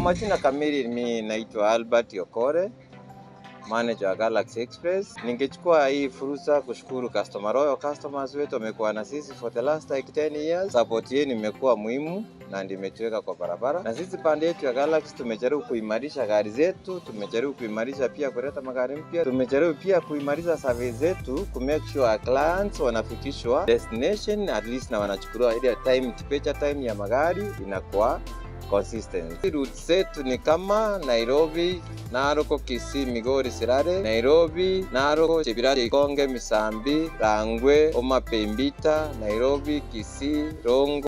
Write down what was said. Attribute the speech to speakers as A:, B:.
A: Majina kamili, mi naitwa Albert Okore, manager wa Galaxy Express. Ningechukua hii fursa kushukuru customer royal customers wetu wamekuwa na sisi for the last like 10 years. Support yenu imekuwa muhimu na ndimetuweka kwa barabara, na sisi pande yetu ya Galaxy tumejaribu kuimarisha gari zetu, tumejaribu kuimarisha pia kuleta magari mpya, tumejaribu pia kuimarisha service zetu ku make sure clients wanafikishwa destination at least na wanachukuliwa ile time departure time ya magari inakuwa consistent. Routes zetu ni kama Nairobi, Narok, Kisii, Migori, Sirare, Nairobi, Narok, Chepirati, Konge, Misambi, Rangwe, Homa Bay, Mbita, Nairobi, Kisii, Rongo